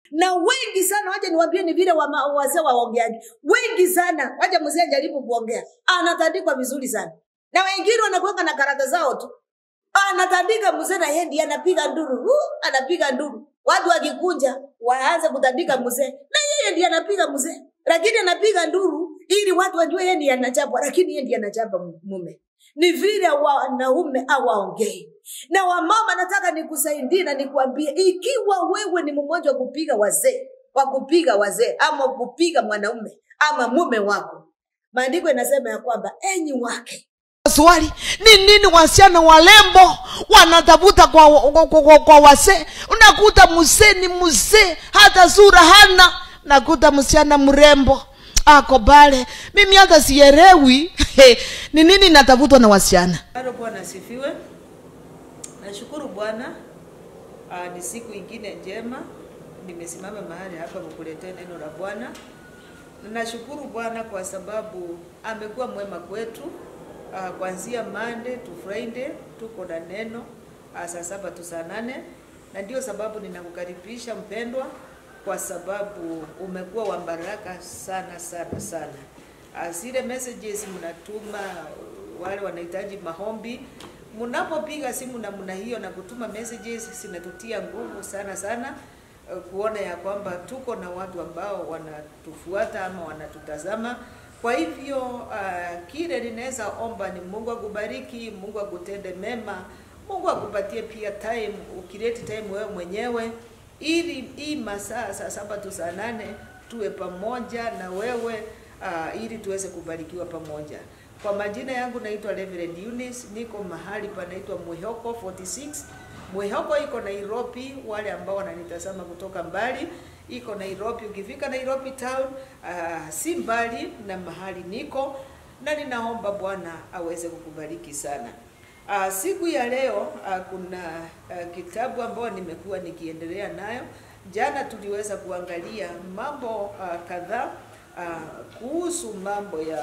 na wengi sana wacha niwaambie ni vile wama- wazee waongeaji wengi sana wacha mzee ajaribu kuongea anatandikwa vizuri sana na wengine wanakuweka na karata zao tu anatandika mzee na yeye ndiye anapiga nduru uh, anapiga nduru watu wakikunja waanze kutandika mzee na yeye ndiye anapiga mzee lakini anapiga nduru ili watu wajue yeye ndiye anachapa lakini yeye ndiye anachapa mume ni vile wanaume awaongei na wamama nataka nikusaidie na nikuambie ikiwa wewe ni mmoja wa kupiga wazee wa kupiga wazee ama kupiga mwanaume ama mume wako maandiko inasema ya kwamba enyi wake swali ni nini wasichana walembo wanatafuta kwa, kwa, kwa, kwa, kwa wasee unakuta mzee ni mzee hata sura hana nakuta msichana mrembo ako pale mimi hata sielewi ni nini natafutwa na wasichana Bado Bwana asifiwe. Nashukuru Bwana, ah, ni siku ingine njema, nimesimama mahali hapa kukuletea neno la Bwana. Nashukuru Bwana kwa sababu amekuwa mwema kwetu ah, kuanzia Monday to Friday tuko na neno ah, saa saba tu saa nane, na ndio sababu ninakukaribisha mpendwa, kwa sababu umekuwa wa baraka sana sana sana. Ah, Zile messages mnatuma wale wanahitaji maombi, mnapopiga simu namna hiyo na kutuma messages zinatutia nguvu sana sana eh, kuona ya kwamba tuko na watu ambao wanatufuata ama wanatutazama. Kwa hivyo uh, kile ninaweza omba ni Mungu akubariki, Mungu akutende mema, Mungu akupatie pia time, ukileti time wewe mwenyewe, ili hii masaa saa saba tu saa nane tuwe pamoja na wewe uh, ili tuweze kubarikiwa pamoja. Kwa majina yangu naitwa Reverend Eunice, niko mahali panaitwa Mwihoko 46. Mwihoko iko Nairobi, wale ambao wananitazama kutoka mbali, iko Nairobi. Ukifika Nairobi town, uh, si mbali na mahali niko, na ninaomba Bwana aweze kukubariki sana. Uh, siku ya leo uh, kuna uh, kitabu ambayo nimekuwa nikiendelea nayo. Jana tuliweza kuangalia mambo uh, kadhaa uh, kuhusu mambo ya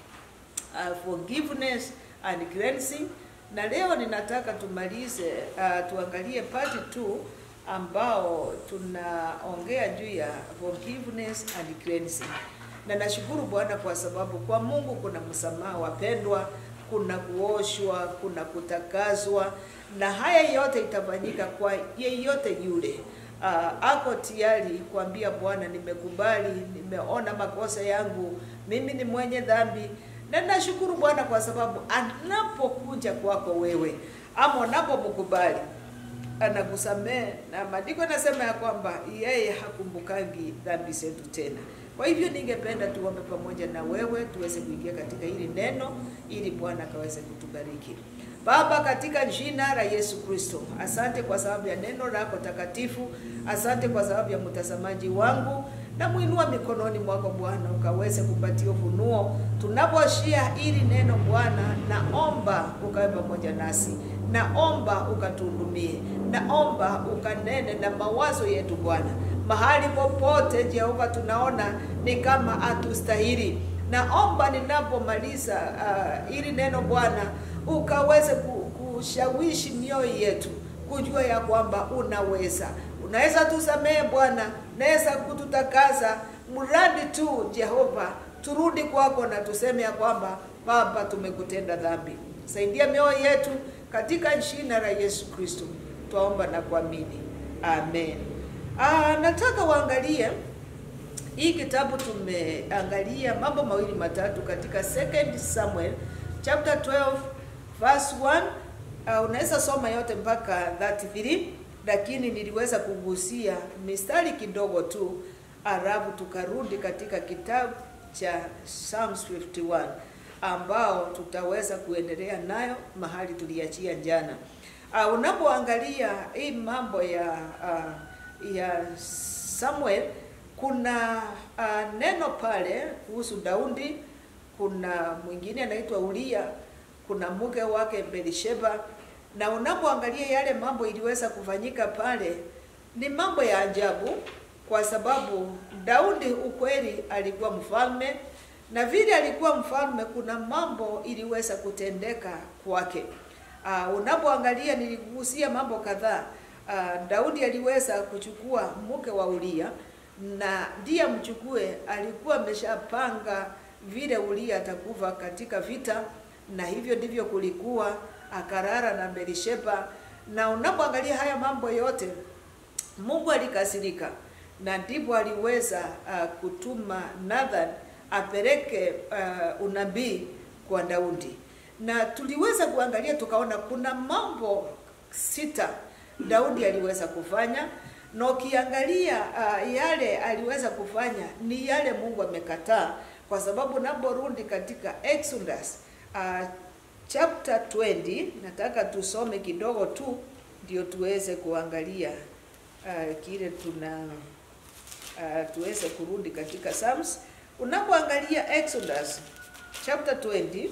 uh, forgiveness and cleansing, na leo ninataka tumalize uh, tuangalie part 2 ambao tunaongea juu ya forgiveness and cleansing. Na nashukuru Bwana kwa sababu kwa Mungu kuna msamaha wapendwa, kuna kuoshwa, kuna kutakazwa, na haya yote itafanyika kwa yeyote yule uh, ako tayari kuambia Bwana, nimekubali, nimeona makosa yangu, mimi ni mwenye dhambi, na nashukuru Bwana kwa sababu anapokuja kwako wewe ama unapomkubali anakusamehe, na maandiko yanasema ya kwamba yeye hakumbukangi dhambi zetu tena. Kwa hivyo ningependa tuombe pamoja na wewe tuweze kuingia katika hili neno ili Bwana akaweze kutubariki. Baba, katika jina la Yesu Kristo, asante kwa sababu ya neno lako takatifu. Asante kwa sababu ya mtazamaji wangu, na muinua mikononi mwako Bwana, ukaweze kupatia ufunuo tunaposhia ili neno Bwana. Naomba ukawe pamoja nasi, naomba ukatuhudumie, naomba ukanene na mawazo yetu Bwana, mahali popote Jehova tunaona ni kama hatustahili. Naomba ninapomaliza uh, ili neno Bwana ukaweze ku- kushawishi mioyo yetu kujua ya kwamba unaweza unaweza tusamehe Bwana, unaweza kututakaza, mradi tu Jehova turudi kwako na tuseme ya kwamba Baba, tumekutenda dhambi. Saidia mioyo yetu katika jina la Yesu Kristo, twaomba na kuamini, amen. Ah, nataka waangalie hii kitabu tumeangalia mambo mawili matatu katika second Samuel chapter 12 verse 1. Uh, unaweza soma yote mpaka 33 lakini niliweza kugusia mistari kidogo tu, alafu tukarudi katika kitabu cha Psalms 51 ambao tutaweza kuendelea nayo mahali tuliachia jana. Uh, unapoangalia hii mambo ya uh, ya Samuel kuna uh, neno pale kuhusu Daudi, kuna mwingine anaitwa Uria, kuna mke wake Belisheba, na unapoangalia yale mambo iliweza kufanyika pale ni mambo ya ajabu, kwa sababu Daudi ukweli alikuwa mfalme, na vile alikuwa mfalme, kuna mambo iliweza kutendeka kwake. Uh, unapoangalia niligusia mambo kadhaa uh, Daudi aliweza kuchukua mke wa Uria na ndiye amchukue, alikuwa ameshapanga vile Uria atakufa katika vita, na hivyo ndivyo kulikuwa. Akarara na Berisheba, na unapoangalia haya mambo yote, Mungu alikasirika na ndipo aliweza uh, kutuma Nathan apeleke uh, unabii kwa Daudi, na tuliweza kuangalia tukaona kuna mambo sita Daudi aliweza kufanya, na ukiangalia uh, yale aliweza kufanya ni yale Mungu amekataa, kwa sababu naporudi katika Exodus uh, chapter 20 nataka tusome kidogo tu ndio tuweze kuangalia uh, kile tuna uh, tuweze kurudi katika Psalms. Unapoangalia Exodus chapter 20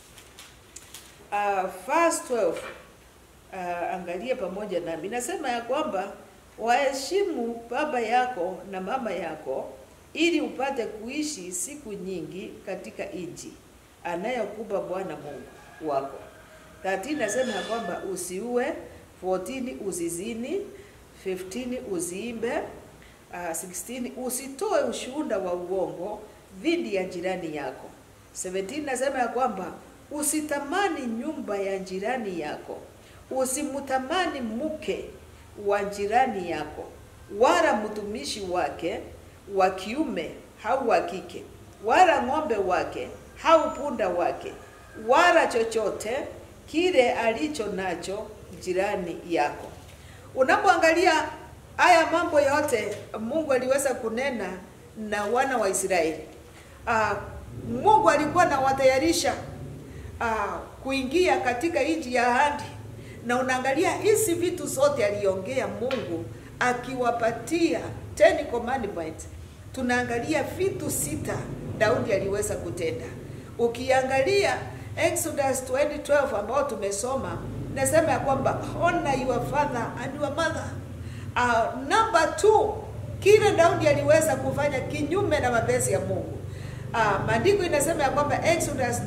uh, verse 12 uh, angalia pamoja nami, nasema ya kwamba waheshimu baba yako na mama yako ili upate kuishi siku nyingi katika nchi anayokupa Bwana Mungu wako. 13 nasema ya kwamba usiue, 14 usizini, 15 usiimbe, uh, 16 usitoe ushuhuda wa uongo dhidi ya jirani yako. 17 nasema ya kwamba usitamani nyumba ya jirani yako, usimtamani mke wa jirani yako, wala mtumishi wake wa kiume au wa kike, wala ng'ombe wake au punda wake, wala chochote kile alicho nacho jirani yako. Unapoangalia haya mambo yote Mungu aliweza kunena na wana wa Israeli. Uh, Mungu alikuwa anawatayarisha uh, kuingia katika nchi ya ahadi, na unaangalia hizi vitu zote aliongea Mungu akiwapatia Ten Commandments. Tunaangalia vitu sita Daudi aliweza kutenda. Ukiangalia Exodus 20:12 ambao tumesoma, nasema ya kwamba honor your father and your mother. Uh, number two, kile Daudi aliweza kufanya kinyume na mapenzi ya Mungu. Uh, maandiko inasema ya kwamba Exodus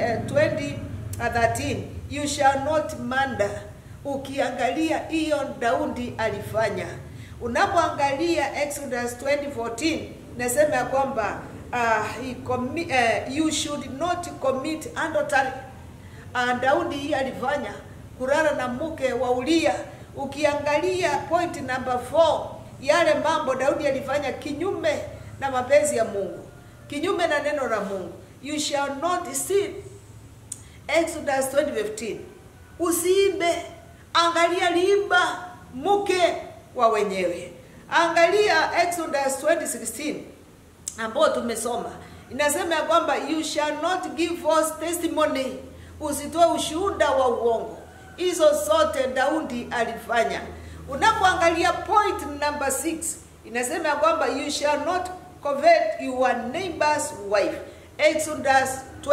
20:13 you shall not murder. Ukiangalia hiyo Daudi alifanya. Unapoangalia Exodus 20:14 nasema ya kwamba uh, he commi, uh, you should not commit adultery. Uh, Daudi hii alifanya kulala na mke wa Uria. Ukiangalia point number 4 yale mambo Daudi alifanya kinyume na mapenzi ya Mungu, kinyume na neno la Mungu. You shall not sin. Exodus 20:15. Usiibe. Angalia liiba mke wa wenyewe. Angalia Exodus 20:16 ambao tumesoma inasema ya kwamba you shall not give false testimony, usitoe ushuhuda wa uongo. Hizo zote Daudi alifanya. Unapoangalia point number 6 inasema ya kwamba you shall not covet your neighbor's wife, Exodus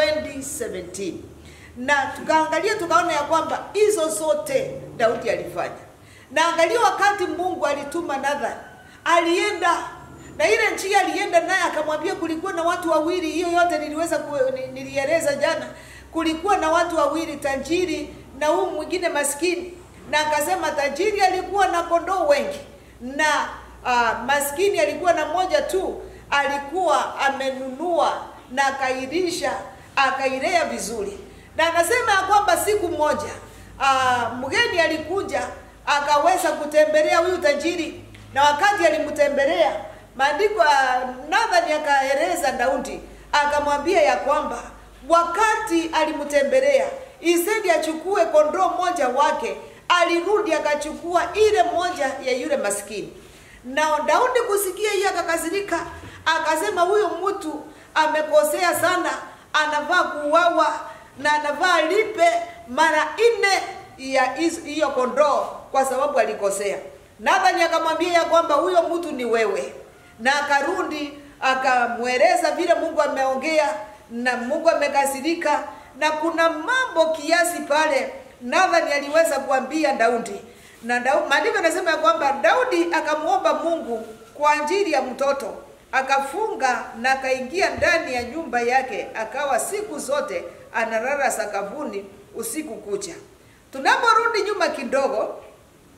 20:17 na tukaangalia tukaona ya kwamba hizo zote Daudi alifanya. Na angalia wakati Mungu alituma Nathan, alienda na ile njia alienda naye akamwambia, kulikuwa na watu wawili. Hiyo yote niliweza ku, nilieleza jana. Kulikuwa na watu wawili, tajiri na huyu mwingine maskini, na akasema tajiri alikuwa na kondoo wengi na uh, maskini alikuwa na moja tu, alikuwa amenunua na akailisha akailea vizuri, na anasema ya kwamba siku moja uh, mgeni alikuja akaweza kutembelea huyu tajiri, na wakati alimtembelea maandiko Nathan akaeleza Daudi akamwambia ya kwamba wakati alimtembelea isedi achukue kondoo moja wake, alirudi akachukua ile moja ya yule maskini. Na Daudi kusikia hiyo akakasirika, akasema huyo mtu amekosea sana, anavaa kuuawa na anavaa lipe mara nne ya hiyo kondoo kwa sababu alikosea. Nathan akamwambia ya kwamba huyo mtu ni wewe na akarudi akamweleza vile Mungu ameongea na Mungu amekasirika, na kuna mambo kiasi pale Nathan aliweza kuambia Daudi, na maandiko yanasema ya kwamba Daudi akamwomba Mungu kwa ajili ya mtoto, akafunga na akaingia ndani ya nyumba yake, akawa siku zote analala sakafuni usiku kucha. Tunaporudi nyuma kidogo,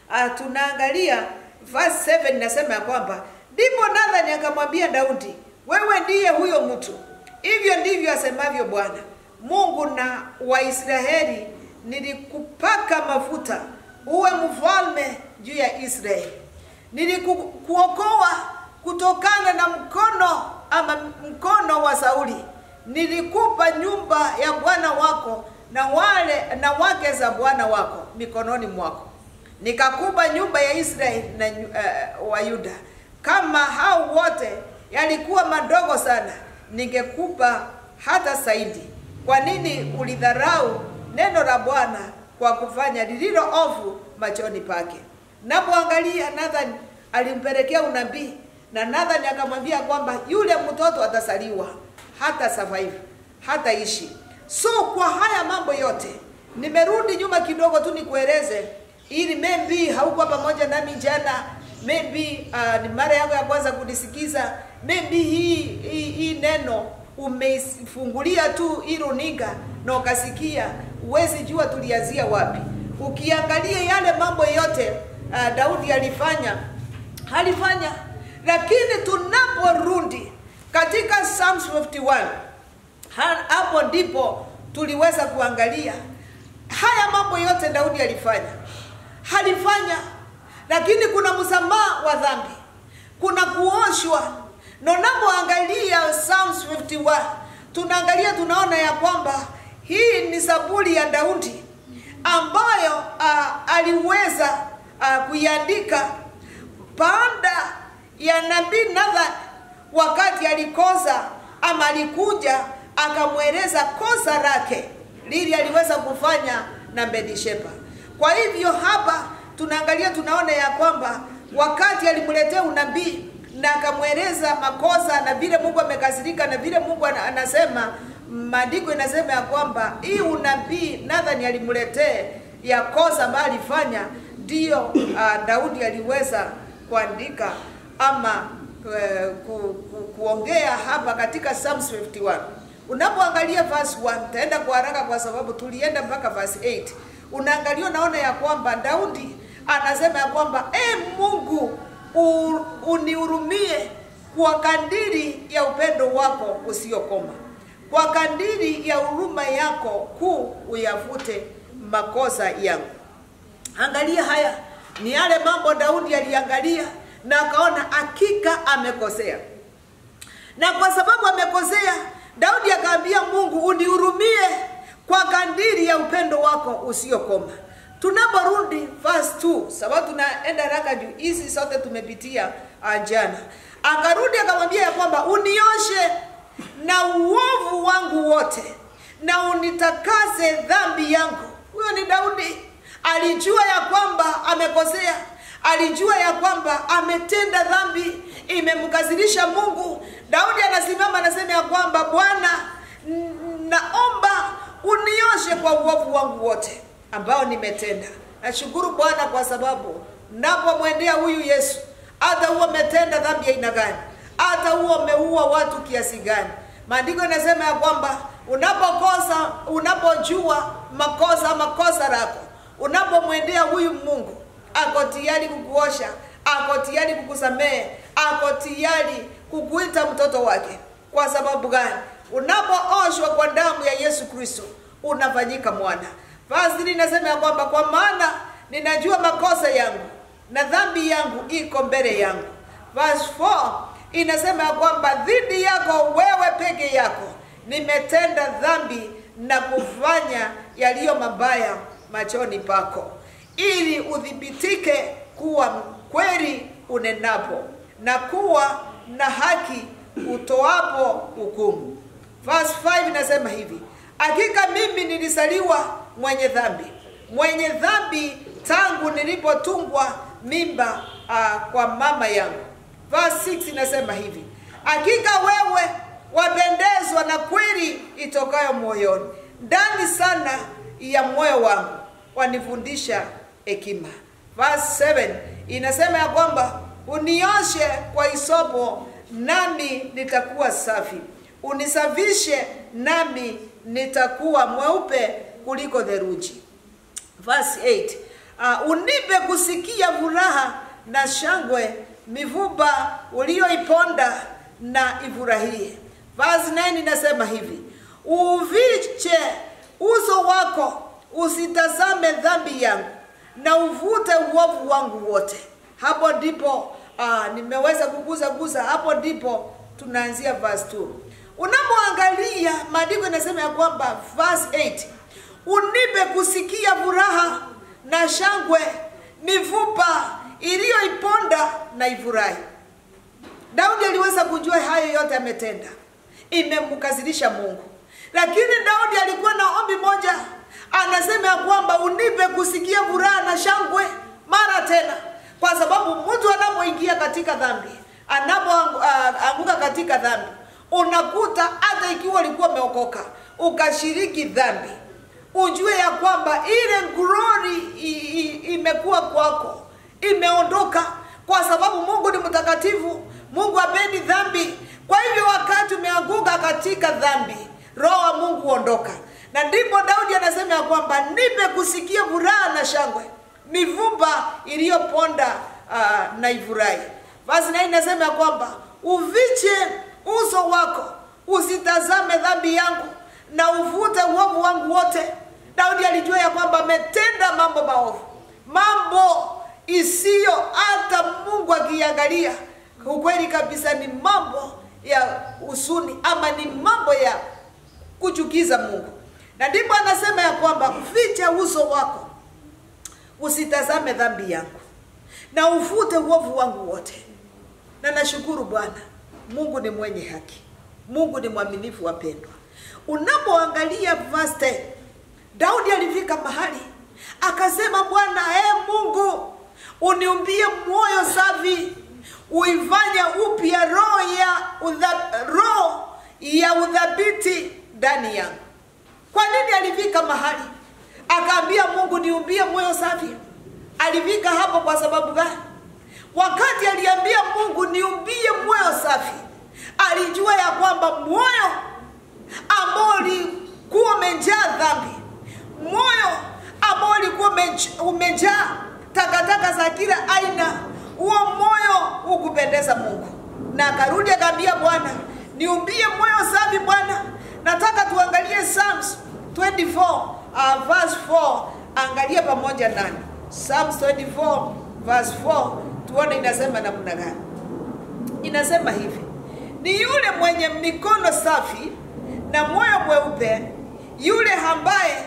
uh, tunaangalia verse 7 inasema ya kwamba ndipo Nathani akamwambia Daudi, wewe ndiye huyo mtu. Hivyo ndivyo asemavyo Bwana Mungu na Waisraeli, nilikupaka mafuta uwe mfalme juu ya Israeli, nilikuokoa kutokana na mkono ama mkono wa Sauli, nilikupa nyumba ya bwana wako na wale na wake za bwana wako mikononi mwako, nikakupa nyumba ya Israeli na uh, wa Yuda. Kama hao wote yalikuwa madogo sana, ningekupa hata zaidi. Kwa nini ulidharau neno la Bwana kwa kufanya lililo ovu machoni pake? Napoangalia Nathan alimpelekea unabii na Nathan akamwambia kwamba yule mtoto atasaliwa, hata survive, hata ishi. So kwa haya mambo yote nimerudi nyuma kidogo tu nikueleze, ili maybe haukuwa pamoja nami jana, maybe uh, ni mara yako ya kwanza kunisikiza, maybe hii hii, hii neno umeifungulia tu hii runinga na ukasikia, huwezi jua tulianzia wapi. Ukiangalia yale mambo yote uh, Daudi alifanya alifanya, lakini tunaporudi katika Psalms 51 hapo ndipo tuliweza kuangalia haya mambo yote Daudi alifanya, alifanya, lakini kuna msamaha wa dhambi, kuna kuoshwa. Na unapoangalia Psalms 51 tunaangalia, tunaona ya kwamba hii ni zaburi ya Daudi ambayo uh, aliweza uh, kuiandika baada ya nabii Nathan wakati alikosa ama alikuja akamweleza kosa lake lili aliweza kufanya na Bathsheba. Kwa hivyo hapa tunaangalia tunaona ya kwamba wakati alimletea unabii na akamweleza makosa na vile Mungu amekasirika na vile Mungu anasema, maandiko inasema ya kwamba hii unabii Nathan alimletea ya kosa ambayo alifanya, ndiyo uh, Daudi aliweza kuandika ama uh, ku, ku, kuongea hapa katika Psalms 51. Unapoangalia verse 1, taenda kwa haraka kwa sababu tulienda mpaka verse 8. Unaangalia unaona ya kwamba Daudi anasema ya kwamba e Mungu unihurumie kwa kandiri ya upendo wako usiokoma, kwa kandiri ya huruma yako kuu uyafute makosa yangu. Angalia, haya ni yale mambo Daudi aliangalia na akaona hakika amekosea, na kwa sababu amekosea Daudi akaambia Mungu unihurumie kwa kandiri ya upendo wako usiokoma. Tunaporudi verse 2, sababu tunaenda haraka juu hizi zote tumepitia jana. Akarudi akamwambia ya kwamba unioshe na uovu wangu wote na unitakase dhambi yangu. Huyo ni Daudi, alijua ya kwamba amekosea, alijua ya kwamba ametenda dhambi, imemkasirisha Mungu. Daudi anasimama anasema ya kwamba Bwana, naomba unioshe kwa uovu wangu wote ambao nimetenda. Nashukuru Bwana kwa sababu napomwendea huyu Yesu, hata huo umetenda dhambi ya aina gani, hata huo umeua watu kiasi gani, maandiko yanasema ya kwamba unapokosa, unapojua makosa makosa lako, unapomwendea huyu Mungu, ako tayari kukuosha, ako tayari kukusamehe, ako tayari kukuita mtoto wake. Kwa sababu gani? Unapooshwa kwa damu ya Yesu Kristo unafanyika mwana. Verse inasema ya kwamba kwa maana ninajua makosa yangu na dhambi yangu iko mbele yangu. Verse 4 inasema ya kwamba dhidi yako wewe peke yako nimetenda dhambi na kufanya yaliyo mabaya machoni pako, ili udhibitike kuwa kweli unenapo na kuwa na haki utoapo hukumu. Verse 5 inasema hivi, hakika mimi nilisaliwa mwenye dhambi, mwenye dhambi tangu nilipotungwa mimba uh, kwa mama yangu. Verse 6 inasema hivi, hakika wewe wapendezwa na kweli itokayo moyoni, ndani sana ya moyo wangu wanifundisha hekima. Verse 7 inasema ya kwamba unioshe kwa hisopo nami nitakuwa safi, unisafishe nami nitakuwa mweupe kuliko theluji. Verse 8 uh, unipe kusikia furaha na shangwe, mifupa ulioiponda na ifurahie. Verse 9 inasema hivi, uviche uso wako, usitazame dhambi yangu, na uvute uovu wangu wote. Hapo ndipo uh, nimeweza kuguza guza, hapo ndipo tunaanzia verse 2. Unapoangalia maandiko inasema ya kwamba verse 8, unipe kusikia furaha na shangwe, mifupa iliyoiponda na ifurahi. Daudi aliweza kujua hayo yote ametenda, imemkasirisha Mungu, lakini Daudi alikuwa na ombi moja, anasema ya kwamba unipe kusikia furaha na shangwe mara tena, kwa sababu mtu anapoingia katika dhambi, anapoanguka katika dhambi, unakuta hata ikiwa ulikuwa umeokoka ukashiriki dhambi, ujue ya kwamba ile glory imekuwa kwako, imeondoka, kwa sababu Mungu ni mtakatifu. Mungu hapendi dhambi. Kwa hivyo wakati umeanguka katika dhambi, roho wa Mungu huondoka, na ndipo Daudi anasema ya kwamba nipe kusikia furaha na shangwe, mifupa iliyoponda uh, na ifurahi. Basi na inasema ya kwamba uviche uso wako, usitazame dhambi yangu na uvute uovu wangu wote. Daudi alijua ya kwamba ametenda mambo maovu, mambo isiyo hata Mungu akiangalia ukweli kabisa ni mambo ya usuni ama ni mambo ya kuchukiza Mungu, na ndipo anasema ya kwamba ficha uso wako, usitazame dhambi yangu na uvute uovu wangu wote. Na nashukuru Bwana Mungu ni mwenye haki, Mungu ni mwaminifu, wapendwa. Unapoangalia verse 10, Daudi alifika mahali akasema, Bwana ee Mungu, uniumbie moyo safi uifanya upya roho ya udha, roho ya udhabiti ndani yangu. Kwa nini alifika mahali akaambia Mungu niumbie moyo safi? Alifika hapo kwa sababu gani? Wakati aliambia Mungu niumbie moyo safi, alijua ya kwamba moyo ambao ulikuwa umejaa dhambi, moyo ambao ulikuwa umejaa takataka za kila aina huo moyo hukupendeza Mungu, na akarudi akaambia Bwana, niumbie moyo safi Bwana. Nataka tuangalie Psalms 24 uh, verse 4, angalia pamoja nani Psalms 24 verse 4, tuone inasema namna gani. Inasema hivi, ni yule mwenye mikono safi na moyo mweupe, yule ambaye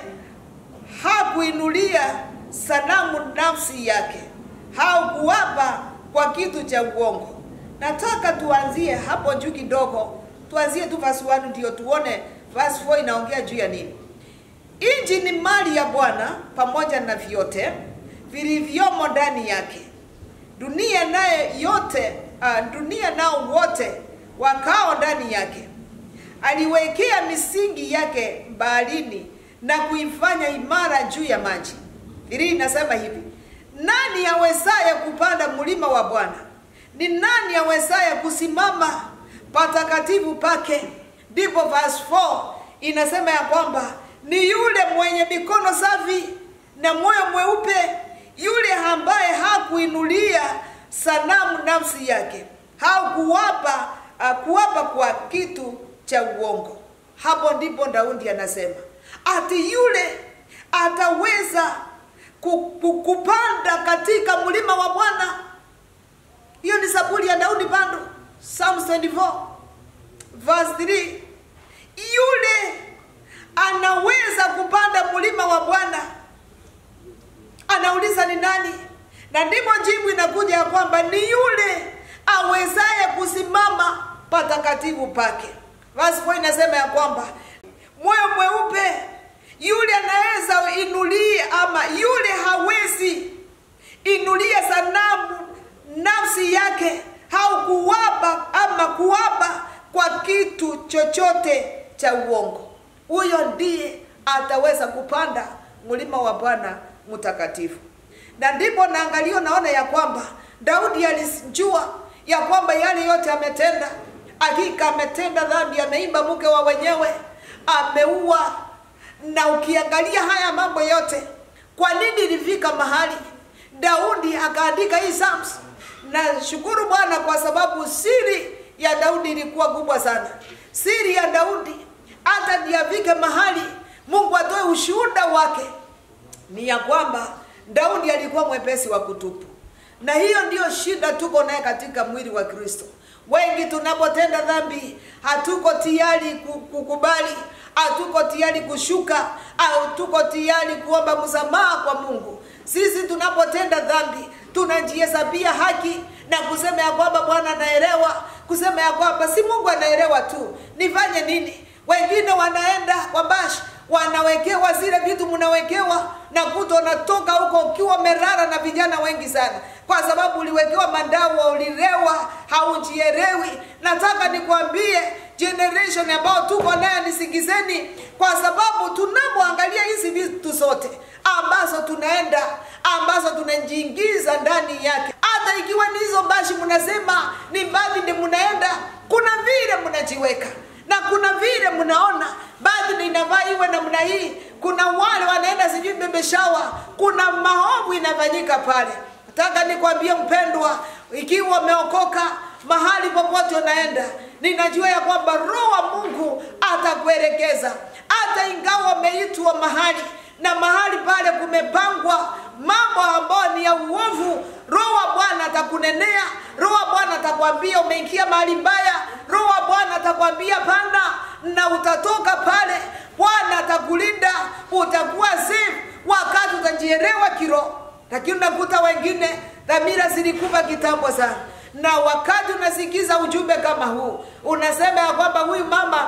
hakuinulia sanamu nafsi yake haukuwapa kwa kitu cha uongo. Nataka tuanzie hapo juu kidogo, tuanzie tu verse 1 ndio tuone verse 4 inaongea juu ya nini. Nchi ni mali ya Bwana pamoja na vyote vilivyomo ndani yake, dunia naye yote uh, dunia nao wote wakao ndani yake. Aliwekea misingi yake baharini na kuifanya imara juu ya maji. Biblia inasema hivi nani awezaye kupanda mlima wa Bwana? Ni nani awezaye kusimama patakatifu pake? Ndipo verse 4 inasema ya kwamba ni yule mwenye mikono safi na moyo mweupe, yule ambaye hakuinulia sanamu nafsi yake, hakuwapa kuwapa kwa kitu cha uongo. Hapo ndipo Daudi anasema ati yule ataweza kupanda katika mlima wa Bwana. Hiyo ni Zaburi ya Daudi bando, Psalms 24 verse 3. Yule anaweza kupanda mlima wa Bwana, anauliza ni nani? Na ndipo jibu inakuja ya kwamba ni yule awezaye kusimama patakatifu pake. Verse 4 inasema ya kwamba moyo mweupe yule anaweza inulia ama yule hawezi inulia sanamu nafsi yake au kuwapa ama kuwapa kwa kitu chochote cha uongo, huyo ndiye ataweza kupanda mlima wa Bwana mtakatifu. Na ndipo naangalio naona ya kwamba Daudi alijua ya kwamba yale yote ametenda, hakika ametenda dhambi, ameimba mke wa wenyewe, ameua na ukiangalia haya mambo yote kwa nini ilifika mahali daudi akaandika hii psalms na shukuru bwana kwa sababu siri ya daudi ilikuwa kubwa sana siri ya daudi hata ndiafike mahali mungu atoe ushuhuda wake ni ya kwamba daudi alikuwa mwepesi wa kutupu na hiyo ndiyo shida tuko naye katika mwili wa kristo wengi tunapotenda dhambi hatuko tayari ku- kukubali hatuko tayari kushuka au tuko tayari kuomba msamaha kwa mungu sisi tunapotenda dhambi tunajihesabia haki na kusema ya kwamba bwana anaelewa kusema ya kwamba si mungu anaelewa tu nifanye nini wengine wanaenda kwa bash wanawekewa zile vitu mnawekewa na kuto unatoka huko ukiwa merara na vijana wengi sana kwa sababu uliwekewa mandawa ulilewa haujielewi nataka nikwambie generation ambayo tuko nayo nisigizeni kwa sababu tunapoangalia hizi vitu zote ambazo tunaenda ambazo tunajiingiza ndani yake hata ikiwa ni hizo bashi mnasema ni mbali ndi mnaenda kuna vile mnajiweka na kuna vile mnaona baadhi inavaa iwe namna hii kuna wale wanaenda sijui bebeshawa kuna maovu inafanyika pale nataka nikwambie mpendwa ikiwa umeokoka mahali popote unaenda ninajua ya kwamba roho wa mungu atakuelekeza hata ingawa umeitwa mahali na mahali pale kumepangwa mambo ambayo ni ya uovu roho wa bwana atakunenea roho wa bwana atakwambia umeingia mahali mbaya roho wa bwana atakwambia panda na utatoka pale bwana atakulinda utakuwa safe wakati utajielewa kiroho lakini unakuta wengine dhamira zilikufa kitambo sana na wakati unasikiza ujumbe kama huu unasema ya kwamba huyu mama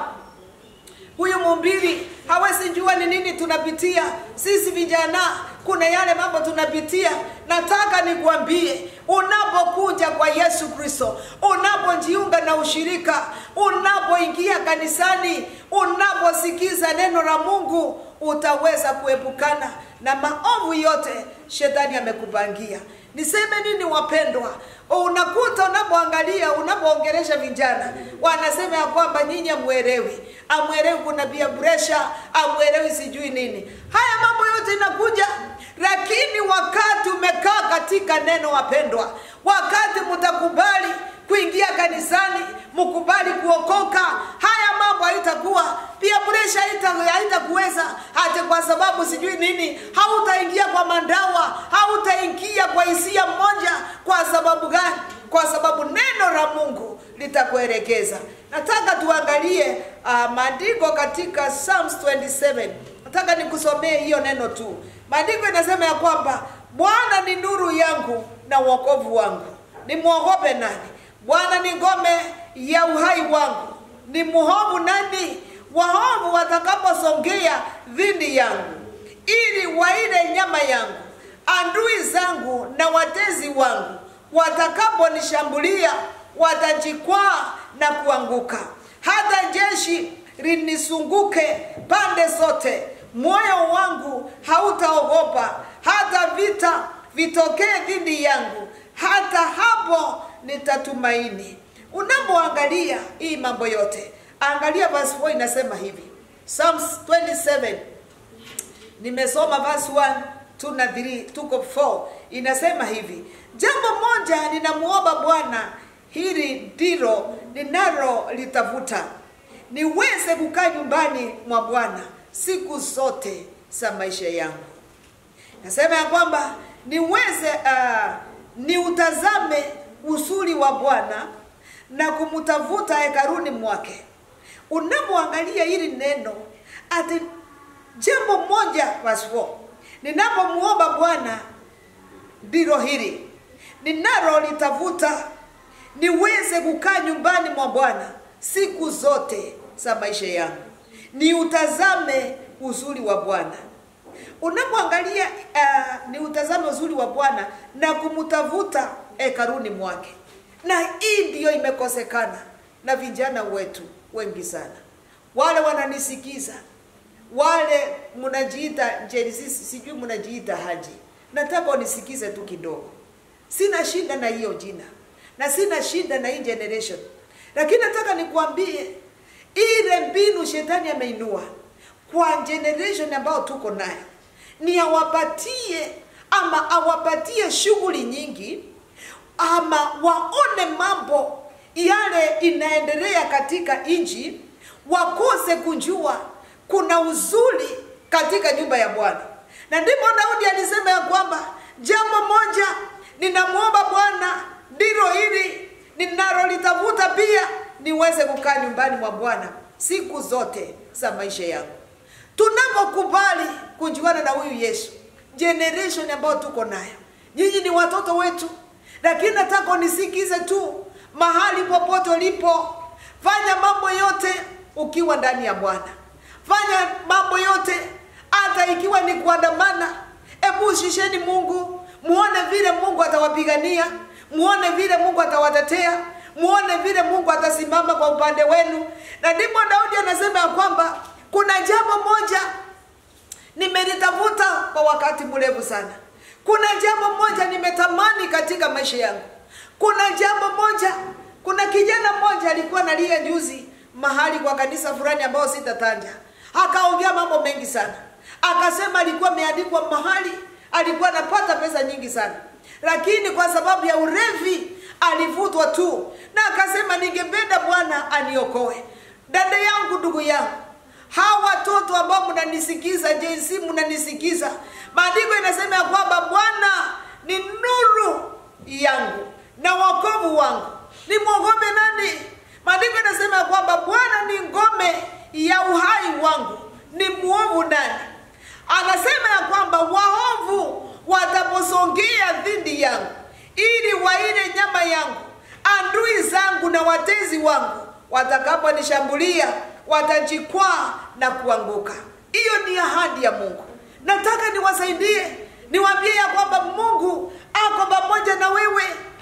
huyu mumbili hawezi jua ni nini tunapitia sisi vijana kuna yale mambo tunapitia nataka nikuambie unapokuja kwa yesu kristo unapojiunga na ushirika unapoingia kanisani unaposikiza neno la mungu utaweza kuepukana na maovu yote shetani amekupangia niseme nini wapendwa unakuta unapoangalia unapoongelesha vijana wanasema ya kwamba nyinyi amwelewi amwelewi kuna pia presha amwelewi sijui nini haya mambo yote inakuja lakini wakati umekaa katika neno wapendwa wakati mtakubali kuingia kanisani mkubali kuokoka haya mambo haitakuwa pia presha haita- haitakuweza hata kwa sababu sijui nini hautaingia kwa mandawa hautaingia kwa hisia mmoja kwa sababu gani kwa sababu neno la mungu litakuelekeza nataka tuangalie uh, maandiko katika psalms 27 nataka nikusomee hiyo neno tu maandiko inasema ya kwamba bwana ni nuru yangu na uokovu wangu nimwogope nani bwana ni ngome ya uhai wangu ni muhovu nani wahovu watakaposongea dhidi yangu ili waile nyama yangu adui zangu na watezi wangu watakaponishambulia watajikwaa na kuanguka hata jeshi linisunguke pande zote moyo wangu hautaogopa hata vita vitokee dhidi yangu hata hapo nitatumaini unapoangalia hii mambo yote angalia verse 4 inasema hivi Psalms 27 nimesoma verse 1 2 na 3 tuko 4 inasema hivi jambo moja ninamuomba bwana hili ndilo ninalo litafuta niweze kukaa nyumbani mwa bwana siku zote za maisha yangu nasema ya kwamba niweze uh, niutazame uzuri wa bwana na kumtafuta hekaruni mwake unapoangalia hili neno ati jambo moja vasvo ninapomuomba bwana ndilo hili ninalo litafuta niweze kukaa nyumbani mwa bwana siku zote za maisha yangu niutazame uzuri wa bwana unapoangalia uh, ni utazame uzuri wa bwana na kumtafuta hekaruni mwake na hii ndiyo imekosekana na vijana wetu wengi sana wale wananisikiza wale mnajiita jerisisi sijui mnajiita haji nataka unisikize tu kidogo sina shida na hiyo jina na sina shida na hii generation lakini nataka nikuambie ile mbinu shetani ameinua kwa generation ambayo tuko nayo ni awapatie ama awapatie shughuli nyingi ama waone mambo yale inaendelea katika nchi wakose kujua kuna uzuri katika nyumba ya bwana na ndipo daudi alisema ya kwamba jambo moja ninamwomba bwana ndilo hili ninalolitafuta pia niweze kukaa nyumbani mwa bwana siku zote za maisha yangu tunapokubali kujuana na huyu yesu generation ambayo tuko nayo nyinyi ni watoto wetu lakini nataka unisikize tu mahali popote ulipo fanya mambo yote ukiwa ndani ya bwana fanya mambo yote hata ikiwa ni kuandamana hebu shisheni mungu muone vile mungu atawapigania muone vile mungu atawatetea muone vile mungu atasimama kwa upande wenu na ndipo daudi anasema ya kwamba kuna jambo moja nimelitafuta kwa wakati mrefu sana kuna jambo moja nimetamani katika maisha yangu kuna jambo moja kuna kijana mmoja alikuwa nalia juzi mahali kwa kanisa fulani ambayo sitatanja akaongea mambo mengi sana akasema alikuwa ameandikwa mahali alikuwa anapata pesa nyingi sana lakini kwa sababu ya urevi alivutwa tu na akasema ningependa bwana aniokoe dada yangu ndugu yangu hawa watoto ambao mnanisikiza jinsi mnanisikiza maandiko inasema ya kwamba bwana ni nuru yangu na wokovu wangu nimwogope nani maandiko inasema ya kwamba bwana ni ngome ya uhai wangu ni mwovu nani anasema ya kwamba waovu wataposongea dhidi yangu ili waile nyama yangu andui zangu na watezi wangu watakaponishambulia watajikwaa na kuanguka hiyo ni ahadi ya mungu nataka niwasaidie niwaambie ya kwamba mungu ako pamoja na wewe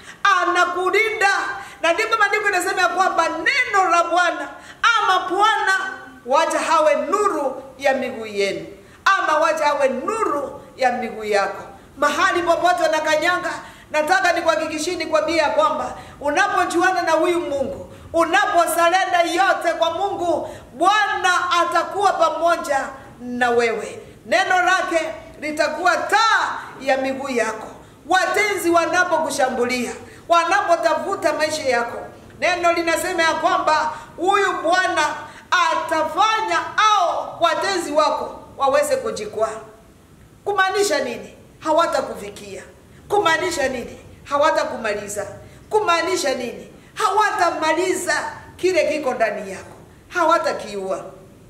anakulinda na ndipo maandiko inasema ya kwamba neno la bwana ama bwana wacha hawe nuru ya miguu yenu ama wacha hawe nuru ya miguu yako mahali popote wanakanyanga nataka nikuhakikishini kwambia ya kwamba unapojuana na huyu mungu unaposalenda yote kwa mungu bwana atakuwa pamoja na wewe neno lake litakuwa taa ya miguu yako watenzi wanapokushambulia wanapotafuta maisha yako neno linasema ya kwamba huyu bwana atafanya au watenzi wako waweze kujikwaa kumaanisha nini hawatakufikia kumaanisha nini hawatakumaliza kumaanisha nini hawatamaliza kile kiko ndani yako hawatakiua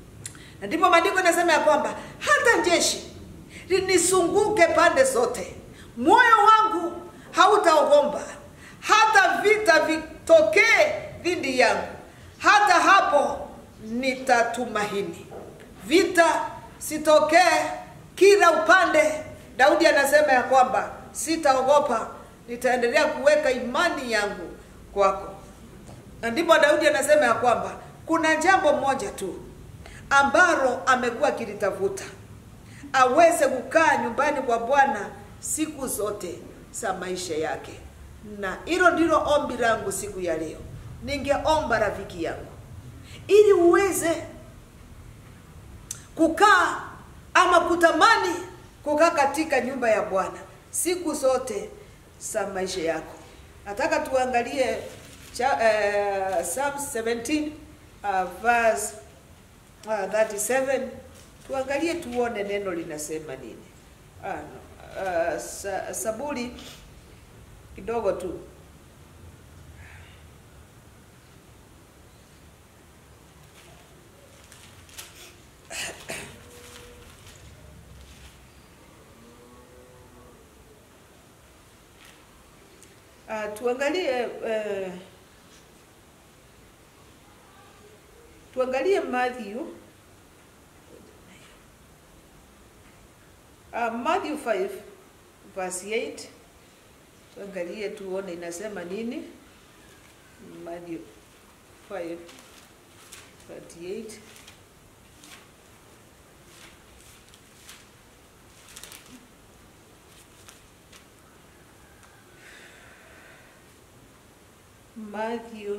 na ndipo maandiko inasema ya kwamba hata jeshi linisunguke pande zote moyo wangu hautaogomba hata vita vitokee dhidi yangu hata hapo nitatumaini vita sitokee kila upande daudi anasema ya kwamba sitaogopa nitaendelea kuweka imani yangu kwako na ndipo daudi anasema ya kwamba kuna jambo moja tu ambalo amekuwa akilitafuta aweze kukaa nyumbani kwa bwana siku zote za maisha yake na hilo ndilo ombi langu siku ya leo ningeomba rafiki yangu ili uweze kukaa ama kutamani kukaa katika nyumba ya bwana siku zote za maisha yako nataka tuangalie cha, uh, Psalm 17 uh, verse uh, 37 tuangalie tuone neno linasema nini ah, no. uh, sa, saburi kidogo tu Uh, tuangalie uh, tuangalie Matthew uh, Matthew 5 verse 8 tuangalie tuone inasema nini Matthew 5 38 Matthew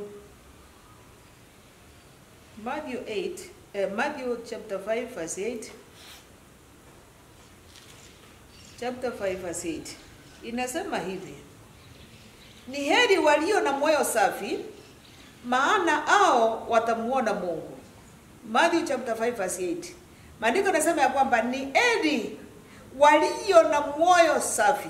Matthew 8 uh, Matthew chapter 5 verse 8 chapter 5 verse 8 inasema hivi ni heri walio na moyo safi maana hao watamuona mungu matthew chapter 5 verse 8 maandiko yanasema ya kwamba ni heri walio na moyo safi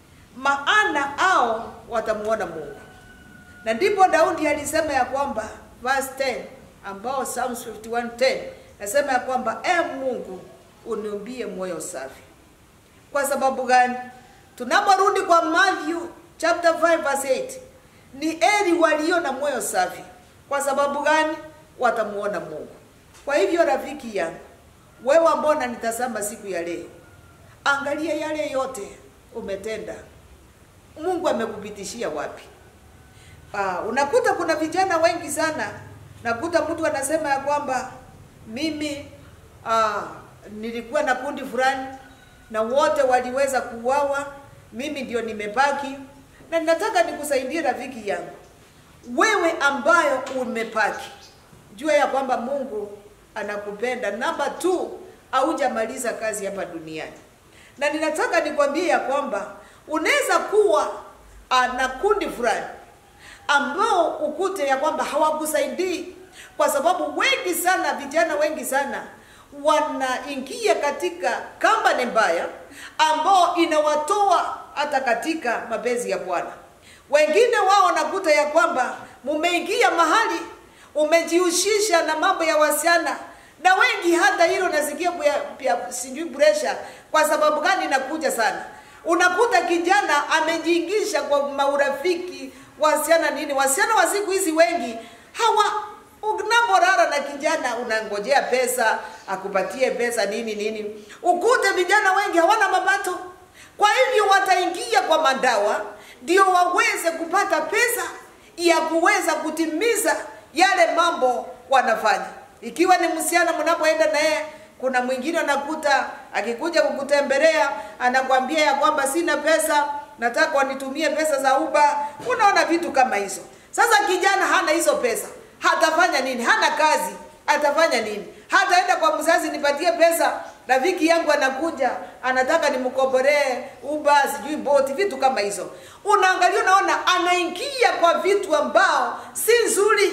maana hao watamuona mungu na ndipo daudi alisema ya kwamba verse 10 ambao psalms 51:10 nasema ya kwamba e mungu uniumbie moyo safi kwa sababu gani tunaporudi kwa matthew chapter 5 verse 8 ni eri walio na moyo safi kwa sababu gani watamuona mungu kwa hivyo rafiki yangu wewe ambao unanitazama siku ya leo angalia yale yote umetenda mungu amekupitishia wapi uh, unakuta kuna vijana wengi sana nakuta mtu anasema ya kwamba mimi uh, nilikuwa na kundi fulani na wote waliweza kuuawa mimi ndio nimebaki na ninataka nikusaidie rafiki yangu wewe ambayo umepaki jua ya kwamba mungu anakupenda namba t haujamaliza kazi hapa duniani na ninataka nikwambie ya kwamba unaweza kuwa uh, na kundi fulani ambao ukute ya kwamba hawakusaidii kwa sababu wengi sana vijana wengi sana wanaingia katika kambani mbaya ambao inawatoa hata katika mapenzi ya bwana wengine wao wanakuta ya kwamba mumeingia mahali umejihusisha na mambo ya wasichana na wengi hata hilo nasikia pia sijui presha kwa sababu gani inakuja sana unakuta kijana amejiingisha kwa maurafiki wasichana nini wasichana wa siku hizi wengi hawa unapolala na kijana unangojea pesa akupatie pesa nini nini ukute vijana wengi hawana mapato kwa hivyo wataingia kwa madawa ndio waweze kupata pesa ya kuweza kutimiza yale mambo wanafanya ikiwa ni msichana mnapoenda naye kuna mwingine anakuta akikuja kukutembelea anakwambia ya kwamba sina pesa nataka wanitumie pesa za uba unaona vitu kama hizo sasa kijana hana hizo pesa hatafanya nini hana kazi atafanya nini hataenda kwa mzazi nipatie pesa rafiki yangu anakuja anataka nimkoboree uba sijui boti vitu kama hizo unaangalia unaona anaingia kwa vitu ambao si nzuri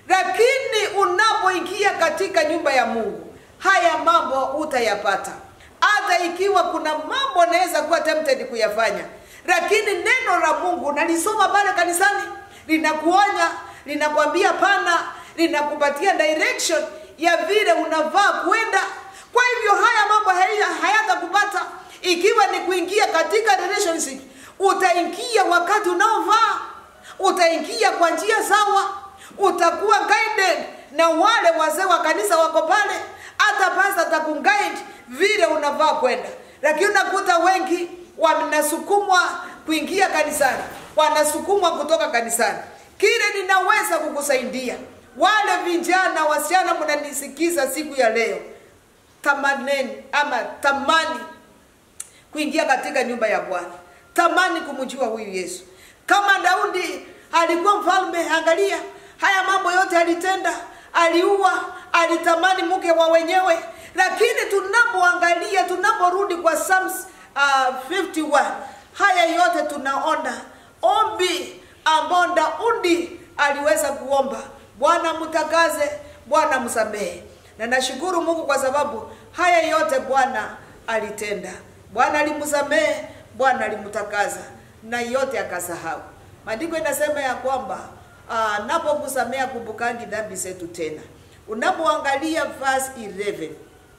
lakini unapoingia katika nyumba ya mungu haya mambo utayapata hata ikiwa kuna mambo anaweza kuwa tempted kuyafanya lakini neno la mungu nalisoma pale kanisani linakuonya linakwambia pana linakupatia direction ya vile unavaa kwenda kwa hivyo haya mambo hayatakupata ikiwa ni kuingia katika relationship utaingia wakati unaovaa utaingia kwa njia sawa utakuwa guided na wale wazee wa kanisa wako pale hata pasa atakuguide vile unavaa kwenda lakini unakuta wengi wanasukumwa kuingia kanisani wanasukumwa kutoka kanisani kile ninaweza kukusaidia wale vijana wasichana mnanisikiza siku ya leo tamaneni ama tamani kuingia katika nyumba ya bwana tamani kumjua huyu yesu kama daudi alikuwa mfalme angalia haya mambo yote alitenda aliua alitamani mke wa wenyewe lakini tunapoangalia tunaporudi kwa Psalms uh, 51 haya yote tunaona ombi ambao daudi aliweza kuomba bwana mtakaze bwana msamehe na nashukuru mungu kwa sababu haya yote bwana alitenda bwana alimsamehe bwana alimtakaza na yote akasahau maandiko inasema ya kwamba uh, napokusamea kumbukangi dhambi zetu tena unapoangalia verse 11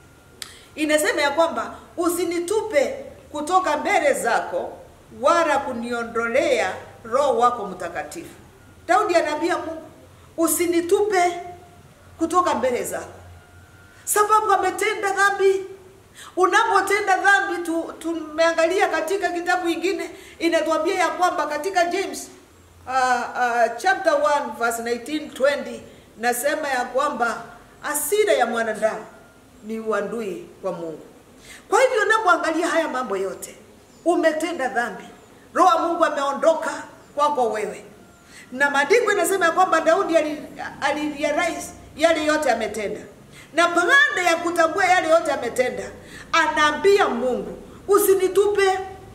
inasema ya kwamba usinitupe kutoka mbele zako wala kuniondolea roho wako mtakatifu daudi anaambia mungu usinitupe kutoka mbele zako sababu ametenda dhambi unapotenda dhambi tu, tumeangalia katika kitabu ingine inatuambia ya kwamba katika james uh, uh, chapter 1 verse 19 20 nasema ya kwamba asira ya mwanadamu ni uandui kwa mungu kwa hivyo unapoangalia haya mambo yote umetenda dhambi roho wa mungu ameondoka kwako wewe na maandiko inasema ya kwamba daudi alirealize yale yote ametenda na baada ya kutambua yale yote ametenda anaambia mungu usinitupe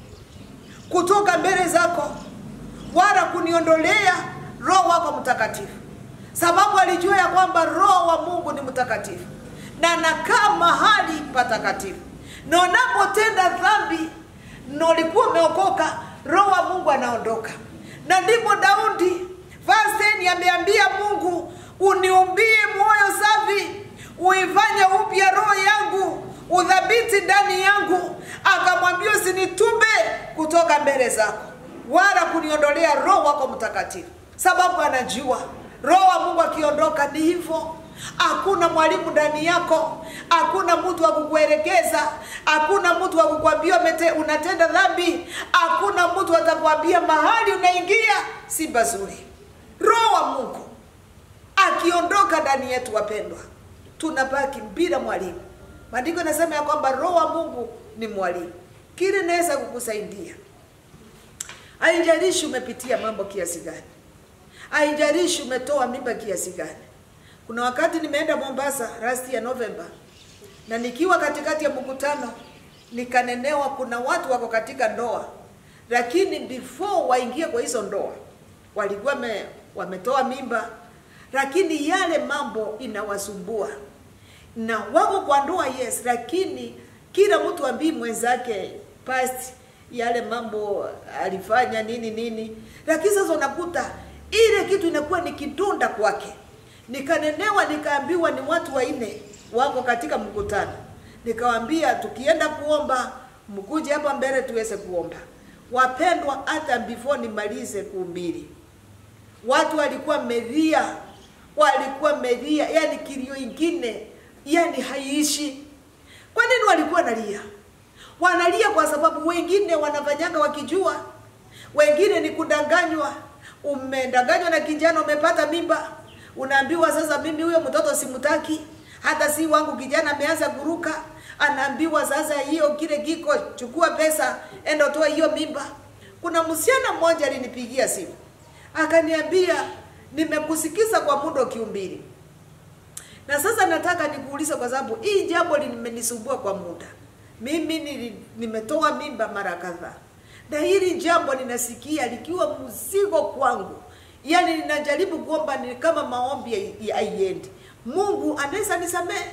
kutoka mbele zako wala kuniondolea roho wako mtakatifu sababu alijua ya kwamba roho wa mungu ni mtakatifu na anakaa mahali patakatifu na unapotenda dhambi na ulikuwa umeokoka roho wa mungu anaondoka na ndipo daudi verse 10 ameambia mungu uniumbie moyo safi uifanye upya roho yangu udhabiti ndani yangu akamwambia usinitume kutoka mbele zako wala kuniondolea roho wako mtakatifu sababu anajua roho wa mungu akiondoka ni hivyo hakuna mwalimu ndani yako hakuna mtu wa kukuelekeza hakuna mtu wa kukwambia umete- unatenda dhambi hakuna mtu atakwambia mahali unaingia si pazuri roho wa mungu akiondoka ndani yetu wapendwa tunabaki bila mwalimu maandiko inasema ya kwamba roho wa mungu ni mwalimu kile naweza kukusaidia haijalishi umepitia mambo kiasi gani haijalishi umetoa mimba kiasi gani kuna wakati nimeenda mombasa rasti ya novemba na nikiwa katikati ya mkutano nikanenewa kuna watu wako katika ndoa lakini before waingie kwa hizo ndoa walikuwa me, wametoa mimba lakini yale mambo inawasumbua na wako kwa ndoa yes lakini kila mtu ambii mwenzake past yale mambo alifanya nini nini lakini sasa unakuta ile kitu inakuwa ni kidonda kwake nikanenewa nikaambiwa ni watu wanne wako katika mkutano nikawambia tukienda kuomba mkuje hapa mbele tuweze kuomba wapendwa hata before nimalize kuhubiri watu walikuwa melia walikuwa melia yani kilio ingine yani haiishi kwa nini walikuwa nalia wanalia kwa sababu wengine wanafanyanga wakijua wengine ni kudanganywa umedanganywa na kijana umepata mimba unaambiwa sasa mimi huyo mtoto simutaki hata si wangu kijana ameanza kuruka anaambiwa sasa hiyo kile kiko chukua pesa enda toa hiyo mimba kuna msichana mmoja alinipigia simu akaniambia nimekusikiza kwa muda ukiumbili na sasa nataka nikuulize kwa sababu hii jambo limenisumbua kwa muda mimi nili, nimetoa mimba mara kadhaa na hili jambo ninasikia likiwa mzigo kwangu yaani ninajaribu kuomba ni kama maombi haiendi mungu anaweza nisamehe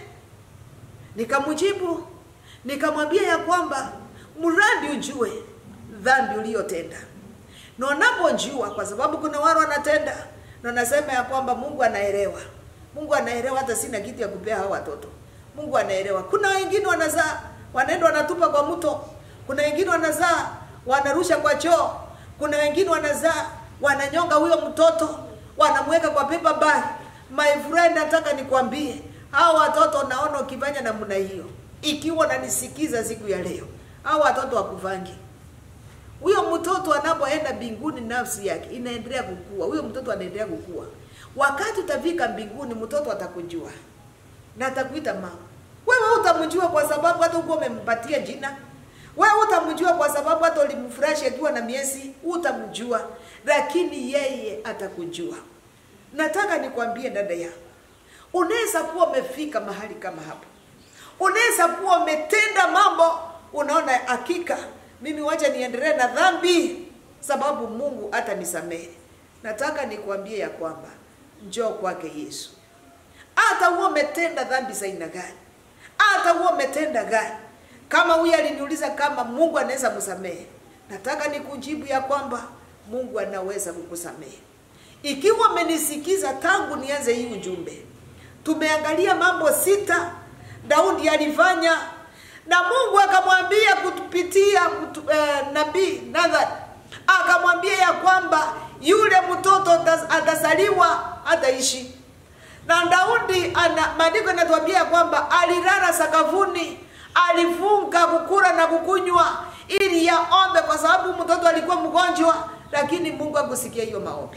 nikamjibu nikamwambia ya kwamba mradi ujue dhambi uliyotenda na unapojua kwa sababu kuna wale wanatenda na nasema ya kwamba mungu anaelewa mungu anaelewa hata sina kitu ya kupea hao watoto mungu anaelewa kuna wengine wanazaa wanaenda wanatupa kwa mto kuna wengine wanazaa wanarusha kwa choo kuna wengine wanazaa wananyonga huyo mtoto wanamweka kwa paper bag my friend nataka nikwambie hao watoto naona ukifanya namna hiyo ikiwa nanisikiza siku ya leo hao watoto wakuvangi huyo mtoto anapoenda mbinguni nafsi yake inaendelea kukua huyo mtoto anaendelea kukua wakati utafika mbinguni mtoto atakujua na atakuita mama wewe utamjua kwa sababu hata uko umempatia jina wewe utamjua kwa sababu hata ulimfurashi akiwa na miezi utamjua lakini yeye atakujua nataka nikwambie dada yangu unaweza kuwa umefika mahali kama hapo unaweza kuwa umetenda mambo unaona hakika mimi wacha niendelee na dhambi sababu mungu hata nisamehe nataka nikwambie ya kwamba njoo kwake yesu hata huo umetenda dhambi za aina gani hata huo umetenda gani kama huyu aliniuliza kama mungu anaweza msamehe nataka nikujibu ya kwamba mungu anaweza kukusamehe ikiwa umenisikiza tangu nianze hii ujumbe tumeangalia mambo sita daudi alifanya na mungu akamwambia kupitia kutu, eh, nabii nathan akamwambia ya kwamba yule mtoto atazaliwa ataishi na daudi ana maandiko yanatuambia ya kwamba alilala sakafuni alifunga kukula na kukunywa ili yaombe kwa sababu mtoto alikuwa mgonjwa lakini mungu akusikia hiyo maombi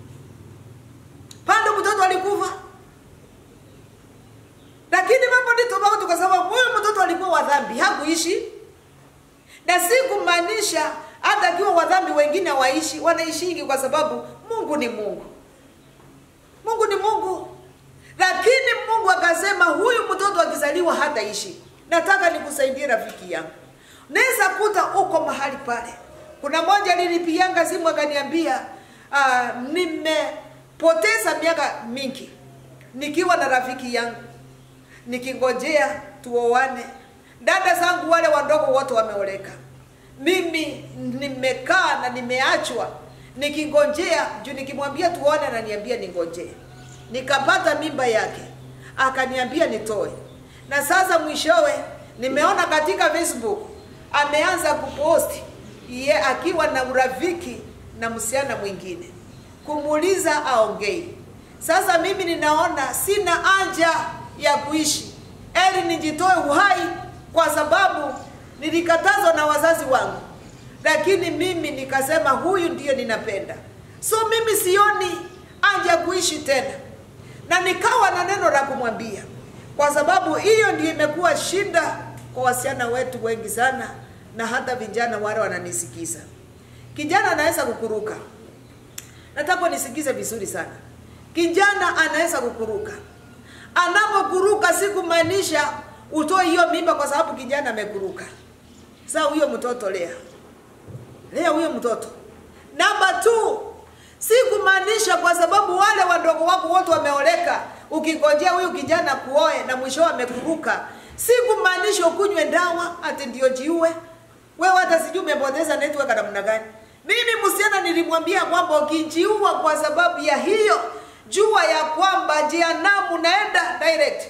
pande mtoto alikufa lakini mambo ni tofauti kwa sababu huyu mtoto alikuwa wa dhambi hakuishi na si kumaanisha hata akiwa wa dhambi wengine waishi wanaishingi kwa sababu mungu ni mungu mungu ni mungu lakini mungu akasema huyu mtoto akizaliwa hataishi nataka nikusaidie rafiki yangu naweza kuta uko mahali pale. Kuna moja nilipianga simu akaniambia, uh, nimepoteza miaka mingi nikiwa na rafiki yangu nikingojea tuoane. Dada zangu wale wadogo wote wameoleka, mimi nimekaa na nimeachwa nikingojea juu, nikimwambia tuone ananiambia ningojee. Nikapata mimba yake, akaniambia nitoe, na sasa mwishowe nimeona katika Facebook ameanza kuposti ye akiwa na urafiki na msichana mwingine, kumuuliza aongei. Sasa mimi ninaona sina haja ya kuishi, eli nijitoe uhai, kwa sababu nilikatazwa na wazazi wangu, lakini mimi nikasema huyu ndiyo ninapenda, so mimi sioni haja ya kuishi tena, na nikawa na neno la kumwambia, kwa sababu hiyo ndio imekuwa shida kwa wasichana wetu wengi sana, na hata vijana wale wananisikiza. Kijana anaweza kukuruka, nataka nisikize vizuri sana. Kijana anaweza kukuruka. Anapokuruka si kumaanisha utoe hiyo mimba kwa sababu kijana amekuruka. Sasa huyo mtoto lea, lea huyo mtoto. Namba two, si kumaanisha kwa sababu wale wadogo wako wote wameoleka, ukingojea huyu kijana kuoe na mwisho amekuruka, si kumaanisha ukunywe dawa ati ndio jiue. Wewe hata sijui umepoteza network namna gani. Mimi msichana nilimwambia kwamba ukijiua kwa sababu ya hiyo, jua ya kwamba jehanamu naenda direct,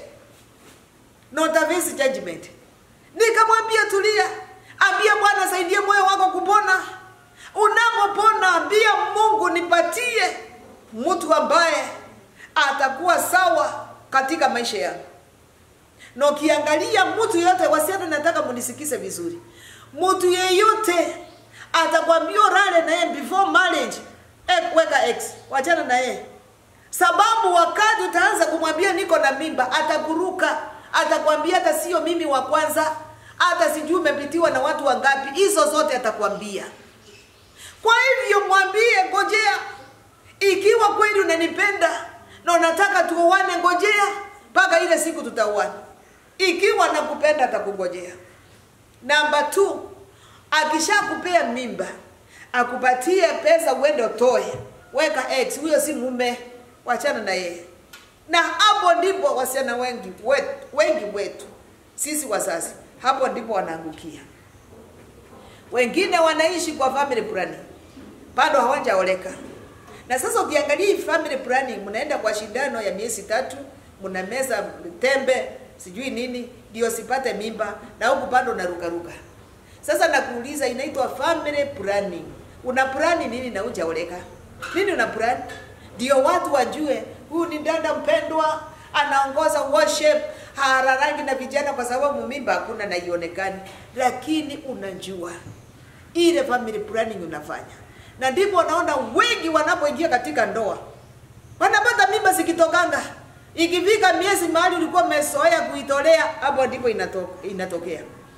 not a face judgment. Nikamwambia tulia, ambia Bwana saidie moyo wako kupona. Unapopona ambia Mungu, nipatie mtu ambaye atakuwa sawa katika maisha yangu. Na ukiangalia mtu yeyote, wasichana, nataka munisikize vizuri, mtu yeyote atakwambia rale na yeye before marriage, eh, weka ex, wachana na yeye, sababu wakati utaanza kumwambia niko na mimba, atakuruka, atakwambia hata sio mimi wa kwanza, hata sijui umepitiwa na watu wangapi. Hizo zote atakwambia. Kwa hivyo mwambie, ngojea, ikiwa kweli unanipenda na unataka tuoane, ngojea mpaka ile siku tutaoana. Ikiwa nakupenda atakungojea. Namba 2 akishakupea mimba akupatie pesa uende utoe, weka ex, huyo si mume, wachana na yeye. Na hapo ndipo wasichana wengi wetu, wengi wetu sisi wazazi, hapo ndipo wanaangukia. Wengine wanaishi kwa family planning, bado hawajaoleka. Na sasa ukiangalia hii family planning, mnaenda kwa shindano ya miezi tatu, mnameza tembe sijui nini ndio sipate mimba, na huku bado unarukaruka. Sasa nakuuliza, inaitwa family planning. Una plani nini na hujaoleka? Nini una plani? Ndio watu wajue huyu ni dada mpendwa, anaongoza worship, hararangi na vijana, kwa sababu mimba hakuna na ionekani, lakini unajua ile family planning unafanya, na ndipo unaona wengi wanapoingia katika ndoa wanapata mimba zikitokanga ikifika miezi mahali ulikuwa umezoea kuitolea, hapo ndipo inato, inatokea.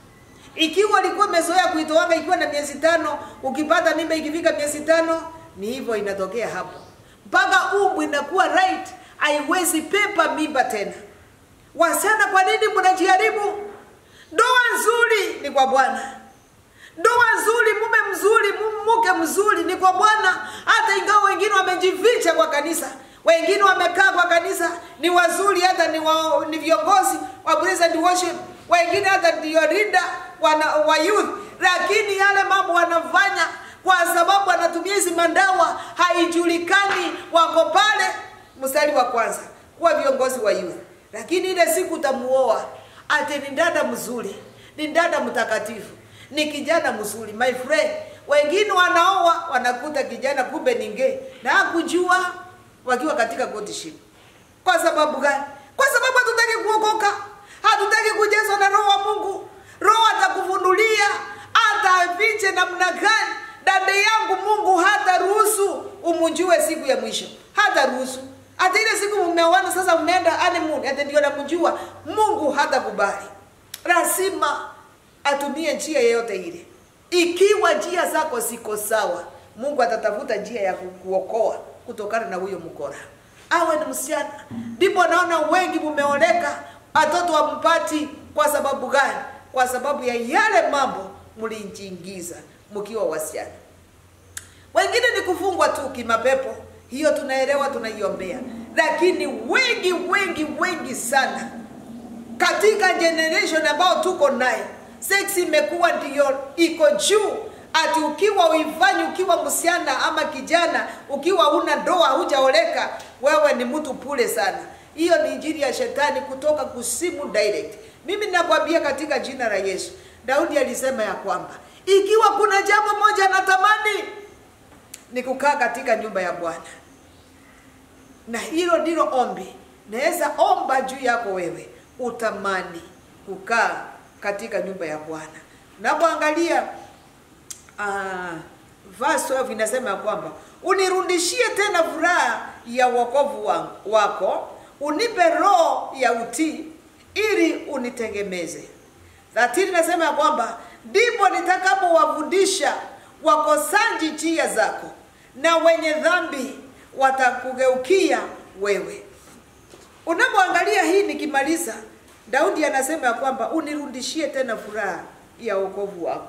Ikiwa ulikuwa umezoea kuitoanga ikiwa na miezi tano, ukipata mimba ikifika miezi tano, ni hivyo inatokea hapo, mpaka umbu inakuwa right, haiwezi pepa mimba tena. Wasichana, kwa nini mnajiharibu? Ndoa nzuri ni kwa Bwana. Ndoa nzuri, mume mzuri, mke mzuri ni kwa Bwana, hata ingawa wengine wamejificha kwa kanisa wengine wamekaa kwa kanisa ni wazuri, hata ni, wa, ni viongozi wa praise and worship, wengine hata ndio leader wana, wa youth, lakini yale mambo wanafanya kwa sababu wanatumia hizi mandawa, haijulikani wako pale mstari wa kwanza kuwa viongozi wa youth, lakini ile siku utamuoa ati ni dada mzuri, ni dada mtakatifu, ni kijana mzuri, my friend. Wengine wanaoa wanakuta kijana kumbe ni gay na hakujua wakiwa katika courtship. Kwa sababu gani? Kwa sababu hatutaki kuokoka, hatutaki kujazwa na roho wa Mungu. Roho atakufunulia hata afiche namna gani. Dada yangu, Mungu hata ruhusu umjue siku ya mwisho, hata ruhusu hata ile siku mmeoana, sasa mmeenda honeymoon, hata ndio namjua Mungu hata kubali. Lazima atumie njia yeyote ile. Ikiwa njia zako ziko sawa, Mungu atatafuta njia ya kukuokoa kutokana na huyo mkora, awe ni msichana. Ndipo naona wengi mumeoleka, watoto wampati. Kwa sababu gani? Kwa sababu ya yale mambo mlijiingiza mkiwa wasichana. Wengine ni kufungwa tu kimapepo, hiyo tunaelewa, tunaiombea, lakini wengi wengi wengi sana katika generation ambao tuko naye, sex imekuwa ndiyo iko juu ati ukiwa uifanyi ukiwa msichana ama kijana, ukiwa una ndoa hujaoleka, wewe ni mtu pule sana. Hiyo ni injili ya shetani kutoka kusimu direct. Mimi nakwambia katika jina la Yesu, Daudi alisema ya kwamba ikiwa kuna jambo moja natamani ni kukaa katika nyumba ya Bwana, na hilo ndilo ombi. Naweza omba juu yako wewe, utamani kukaa katika nyumba ya Bwana. Unapoangalia uh, verse 12 inasema ya kwamba unirudishie tena furaha ya wokovu wangu, wako, unipe roho ya utii ili unitegemeze. 13 inasema ya kwamba ndipo nitakapowafundisha wakosaji njia zako, na wenye dhambi watakugeukia wewe. Unapoangalia hii nikimaliza, Daudi anasema ya kwamba unirudishie tena furaha ya wokovu wako.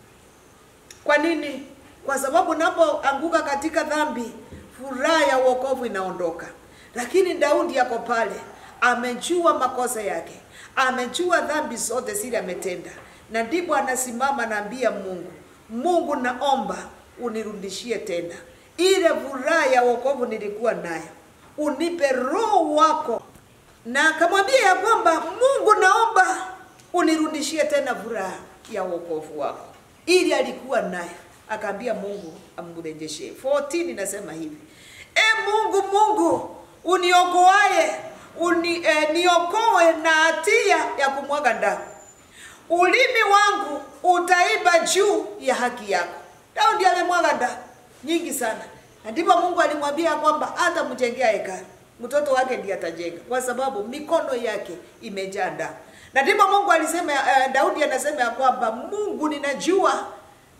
Kwa nini? Kwa sababu unapoanguka katika dhambi, furaha ya wokovu inaondoka. Lakini Daudi yako pale, amejua makosa yake, amejua dhambi zote zile ametenda, na ndipo anasimama anaambia Mungu, Mungu, naomba unirudishie tena ile furaha ya wokovu nilikuwa nayo, unipe roho wako. Na akamwambia ya kwamba Mungu, naomba unirudishie tena furaha ya wokovu wako ili alikuwa naye akaambia Mungu amrejeshe. 14 inasema hivi, e Mungu, Mungu uniokoaye uni, eh, niokoe na hatia ya kumwaga damu, ulimi wangu utaiba juu ya haki yako. Daudi amemwaga damu nyingi sana, na ndipo Mungu alimwambia kwamba hata mjengea hekalu, mtoto wake ndiye atajenga, kwa sababu mikono yake imejaa damu. Na ndipo Mungu alisema, eh, Daudi anasema ya kwamba Mungu, ninajua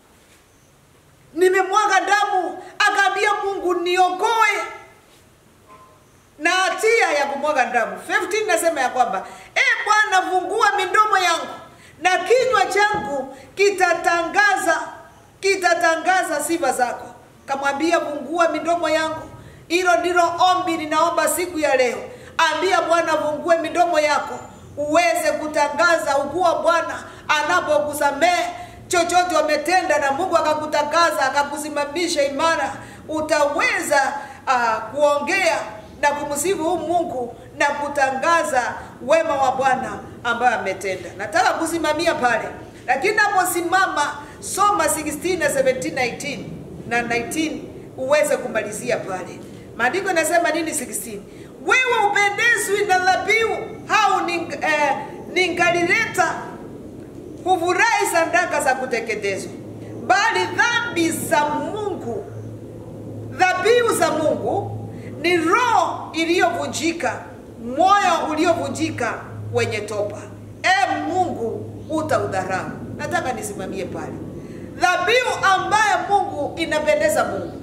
nimemwaga damu. Akaambia Mungu, niokoe na hatia ya kumwaga damu. 15 nasema ya kwamba e Bwana, fungua midomo yangu na kinywa changu kitatangaza kitatangaza sifa zako. Kamwambia, fungua midomo yangu. Hilo ndilo ombi ninaomba siku ya leo. Ambia Bwana, fungue midomo yako uweze kutangaza ukuwa Bwana anapokusamehe chochote wametenda na Mungu akakutangaza akakusimamisha imara, utaweza uh, kuongea na kumsifu huu Mungu na kutangaza wema wa Bwana ambaye ametenda. Nataka kusimamia pale, lakini naposimama soma 16 na 17 19 na 19 uweze kumalizia pale. Maandiko yanasema nini 16? Wewe upendezwi na dhabihu au ning, eh, ningalileta hufurahi sadaka za kuteketezwa, bali dhambi za Mungu, dhabihu za Mungu ni roho iliyovunjika, moyo uliovunjika wenye toba. E Mungu, utaudharau. Nataka nisimamie pale, dhabihu ambayo Mungu inapendeza Mungu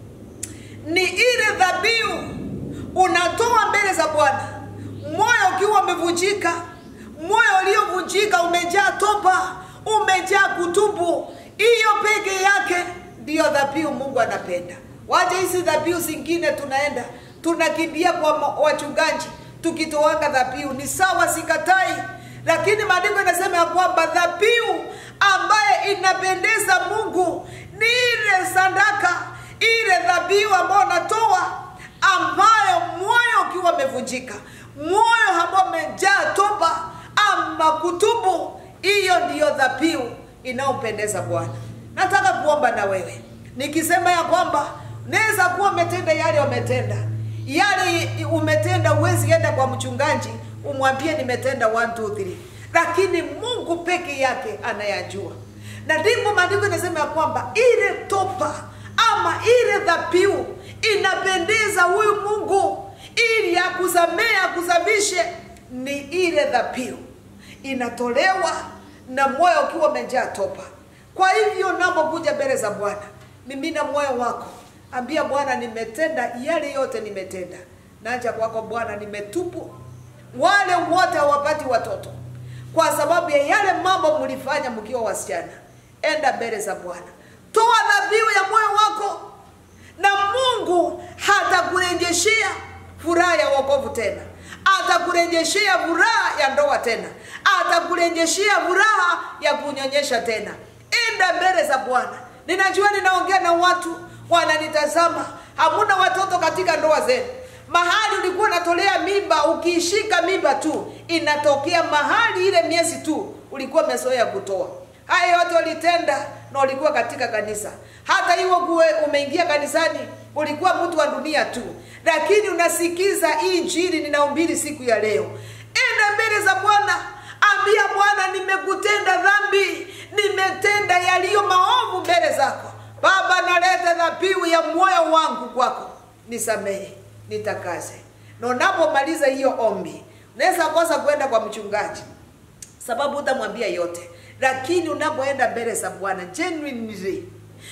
ni ile dhabihu unatoa mbele za Bwana, moyo ukiwa umevunjika moyo uliovunjika umejaa toba, umejaa kutubu. Hiyo peke yake ndiyo dhabihu Mungu anapenda. Wacha hizi dhabihu zingine tunaenda tunakimbia kwa wachungaji tukitoanga dhabihu, ni sawa, sikatai, lakini maandiko inasema ya kwamba dhabihu ambaye inapendeza Mungu ni ile sadaka, ile dhabihu ambayo natoa, ambayo moyo ukiwa umevunjika, moyo ambao umejaa toba ama kutubu, hiyo ndiyo dhabihu inayompendeza Bwana. Nataka kuomba na wewe nikisema ya kwamba naweza kuwa umetenda yale umetenda yale umetenda, uwezi enda kwa mchungaji umwambie nimetenda 1 2 3, lakini Mungu peke yake anayajua, na ndipo maandiko inasema ya kwamba ile toba ama ile dhabihu inapendeza huyu Mungu, ili akusamehe akusafishe, ni ile dhabihu inatolewa na moyo ukiwa umejaa toba. Kwa hivyo unapokuja mbele za Bwana, mimina moyo wako, ambia Bwana, nimetenda yale yote nimetenda, naja kwako Bwana, nimetubu. Wale wote hawapati watoto kwa sababu ya yale mambo mlifanya mkiwa wasichana, enda mbele za bwana toa dhabihu ya moyo wako na mungu hatakurejeshea furaha ya wokovu tena atakurejeshea furaha ya ndoa tena atakurejeshea furaha ya kunyonyesha tena enda mbele za bwana ninajua ninaongea na watu wananitazama hamuna watoto katika ndoa zenu mahali ulikuwa unatolea mimba ukiishika mimba tu inatokea mahali ile miezi tu ulikuwa umezoea kutoa haya yote ulitenda na ulikuwa katika kanisa hata hiyo kuwe umeingia kanisani ulikuwa mtu wa dunia tu lakini unasikiza hii injili ninahubiri siku ya leo enda mbele za bwana ambia bwana nimekutenda dhambi nimetenda yaliyo maovu mbele zako baba naleta dhabihu ya moyo wangu kwako nisamehe nitakaze na unapomaliza hiyo ombi unaweza kosa kwenda kwa mchungaji sababu utamwambia yote lakini unapoenda mbele za bwana genuinely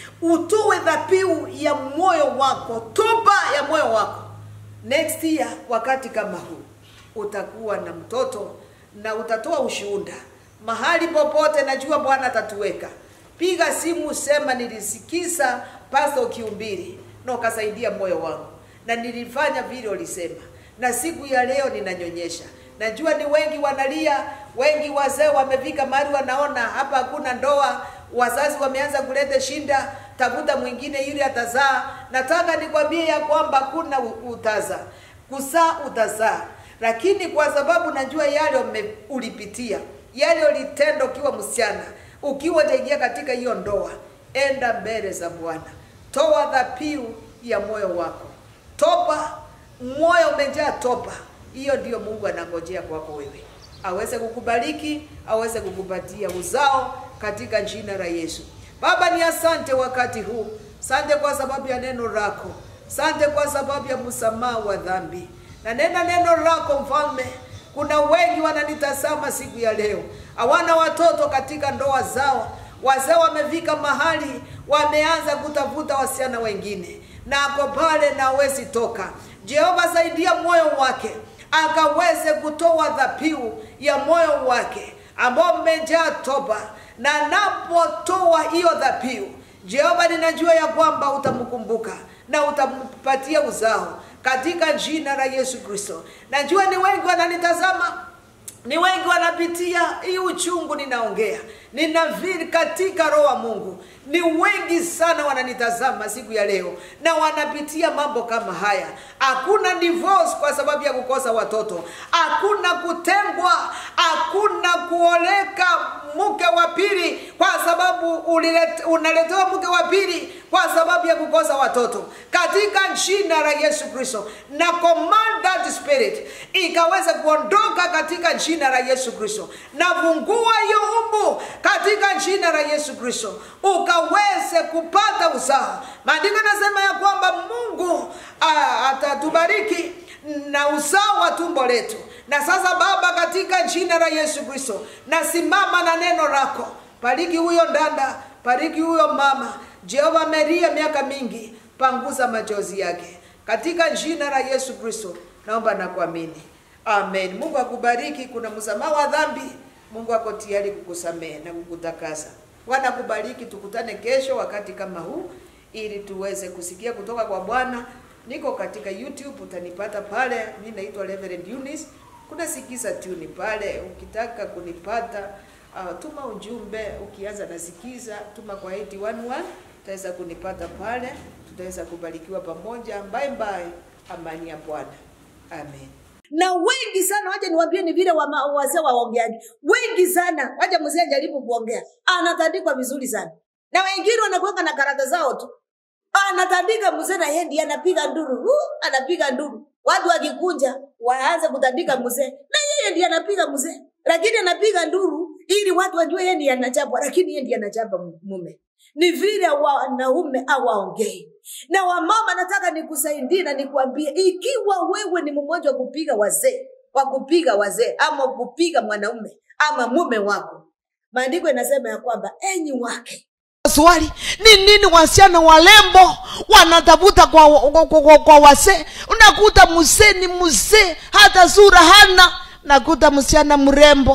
utoe dhabihu ya moyo wako toba ya moyo wako next year wakati kama huu utakuwa na mtoto na utatoa ushuhuda mahali popote najua bwana atatuweka piga simu sema nilisikiza pasta ukiumbiri na ukasaidia moyo wangu na nilifanya vile ulisema na siku ya leo ninanyonyesha najua ni wengi wanalia wengi wazee wamefika mahali wanaona hapa hakuna ndoa wazazi wameanza kuleta shinda tafuta mwingine ili atazaa nataka nikwambie ya kwamba kuna utaza kuzaa utazaa lakini kwa sababu najua yale ume- ulipitia yale ulitenda ukiwa msichana ukiwa utaingia katika hiyo ndoa enda mbele za bwana toa dhabihu ya moyo wako toba moyo umejaa toba hiyo ndiyo mungu anangojea kwako wewe aweze kukubariki aweze kukupatia uzao katika jina la yesu baba ni asante wakati huu sante kwa sababu ya neno lako sante kwa sababu ya msamaha wa dhambi na nena neno lako mfalme kuna wengi wananitazama siku ya leo hawana watoto katika ndoa zao wazee wamefika mahali wameanza kutafuta wasichana wengine na ako pale na hawezi toka jehova saidia moyo wake akaweze kutoa dhabihu ya moyo wake ambao mmejaa toba na anapotoa hiyo dhabihu jehova ninajua ya kwamba utamkumbuka na utampatia uzao katika jina la yesu kristo najua ni wengi wananitazama ni wengi wanapitia hii uchungu ninaongea ninavili katika roho wa mungu ni wengi sana wananitazama siku ya leo na wanapitia mambo kama haya hakuna divorce kwa sababu ya kukosa watoto hakuna kutengwa hakuna kuoleka mke wa pili kwa sababu ulilet, unaletewa mke wa pili kwa sababu ya kukosa watoto katika jina la yesu kristo na command that spirit ikaweza kuondoka katika jina la yesu kristo na fungua hiyo umbu katika jina la yesu kristo ukaweze kupata uzao maandiko nasema ya kwamba mungu ah, atatubariki na uzao wa tumbo letu na sasa baba katika jina la yesu kristo nasimama na neno lako bariki huyo ndanda bariki huyo mama jehova ameria miaka mingi panguza machozi yake katika jina la yesu kristo naomba na kuamini amen mungu akubariki kuna msamaha wa dhambi mungu ako tayari kukusamehe na kukutakasa bwana kubariki tukutane kesho wakati kama huu ili tuweze kusikia kutoka kwa bwana niko katika youtube utanipata pale mi naitwa reverend Eunice kuna sikiza tuni pale ukitaka kunipata uh, tuma ujumbe ukianza na sikiza tuma kwa 811 utaweza kunipata pale tutaweza kubarikiwa pamoja bye bye amani ya bwana amen na wengi sana wacha niwaambie ni vile wama- wazee waongeaji wengi sana wacha mzee ajaribu kuongea anatandikwa vizuri sana na wengine wanakuweka na karata zao tu anatandika mzee na yeye ndiye anapiga nduru uh, anapiga nduru watu wakikunja waanze kutandika mzee na yeye ndiye anapiga mzee lakini anapiga nduru ili watu wajue yeye ndiye anachapa lakini yeye ndiye anachapa mume ni vile wanaume awaongei na wamama nataka nikusaidie na nikuambie ikiwa wewe ni mmoja wa kupiga wazee wa kupiga wazee ama kupiga mwanaume ama mume wako maandiko inasema ya kwamba enyi wake swali ni nini wasichana walembo wanatafuta kwa, kwa, kwa, kwa, kwa wasee unakuta msee ni mzee hata sura hana nakuta msichana mrembo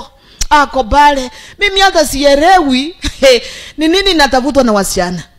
ako pale mimi hata sielewi ni nini natafutwa na wasichana